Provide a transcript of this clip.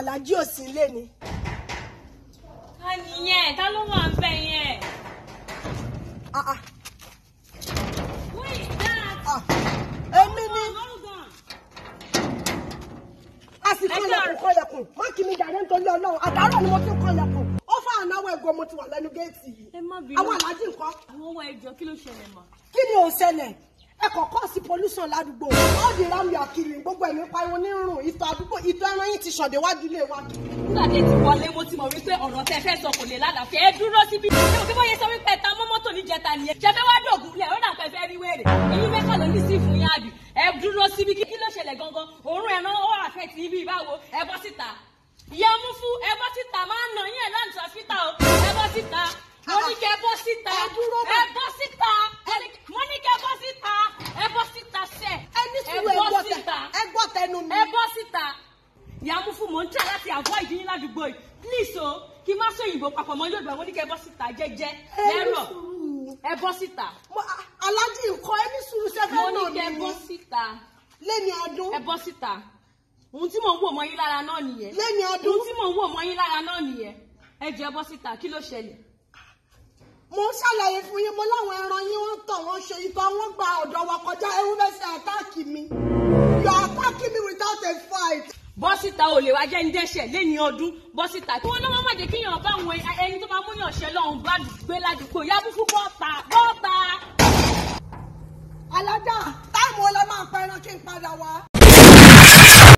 alájí ò sí ilé ni. ká nìyẹn ká ló wà ń bẹ yẹn. Ah, ah, who is that. ah. èmi ni hold on. a sì kọlẹ̀kùn kọlẹ̀kùn má kí mi dàrẹ́ nítorí ọlọ́run àtàárọ̀ ni mo ti kọlẹ̀kùn ó fà ànáwó ẹ̀gọ́ mo ti wà lẹ́nu géètì yìí. ẹ má bínú. àwọn alájí nǹkan àwọn ọwọ́ ẹjọ́ kí ló ṣẹlẹ̀ mọ́. kí ni ò ṣẹlẹ̀ ẹ kọ̀ọ̀kan sí pollution ládùúgbò all the round your kiri gbogbo ẹ̀mí pariwo ní rùn ìtọ̀ àdúgbò ìtọ̀ ẹran yìí ti ṣọ̀dẹ̀ wájú ilé wa. nígbà tí ẹ ti wọlé mo ti mọ̀ wípé ọ̀rọ̀ tẹ fẹ́ sọ kò lè lálàáfíà ẹ dúró síbi ṣé o kí wọ́n yẹ sọ wípé ẹ̀ta mọ́ mọ́tò níjẹta nìyẹn ṣe fẹ́ wá dògùn lẹ̀ ó dà pẹ́ fẹ́ rí wèrè èyí mẹ́kàn ló ní sí fún yín àbí ẹ dúró síbi kí ló ṣẹlẹ̀ gangan òórùn ẹran ó àfẹ́ ti ibi ìbáwo ẹ bọ́ síta ìyá mú fún ẹ bọ́ síta máa ń nà yín ẹ̀ láǹtì ọ̀fíìtà o ẹ bọ́ síta mo ní kẹ́ bọ́ síta Ẹ dúró ẹ bọ́ síta mo ní kẹ́ bọ́ síta ẹ bọ́ síta sẹ́ ẹni sùúrù ẹ gbọ́ tẹ ẹ gbọ́ tẹnu mi. ẹ bọ́ síta ìyàmú fún mò ń tẹ̀ láti avoid yín ládùúgbò yìí please o kí n má sọ òyìnbó papọ̀ mọ́ Yorùbá mo ní kẹ́ ẹ bọ́ síta jẹ́jẹ́ ẹni lẹ́rọ̀ sùúrù ẹ bọ́ síta Mo- a- alájí nǹkan ẹni sùúrù mo sẹfẹ ní náà kẹ́ ẹ mi bọ́ ni síta lẹ́ni ọdún ẹ bọ́ síta ohun tí mò ń wò mọ́ yín lára náà nìyẹn lẹ́ni ọdún ohun tí mò ń wò mọ́ yín lára náà nìyẹn ẹ jẹ́ ẹ bọ́ síta kí ló ṣẹlẹ̀ mo ń ṣàlàyé fún yín mo láwọn ẹran yín wọ́n tọ̀ wọ́n ṣe ìtọ̀ wọ́n gba ọ̀dọ̀ wa kọjá ewu bẹ́ẹ̀ ṣe àtáàkì mi you are attacking me without a fight. bọ́ síta ò lè wá jẹ́ ń dẹ́ṣẹ̀ lẹ́ni ọdún bọ́ síta kí wọ́n náà má jẹ́ kíyàn bá àwọn ẹni tó máa múyàn ṣe lọ́hùn bá gbé ládùúgbò yábú fún bọ́ọ̀ta bọ́ọ̀ta. alájà táìmù ọlọ́ máa pa ẹran kí n padà wá.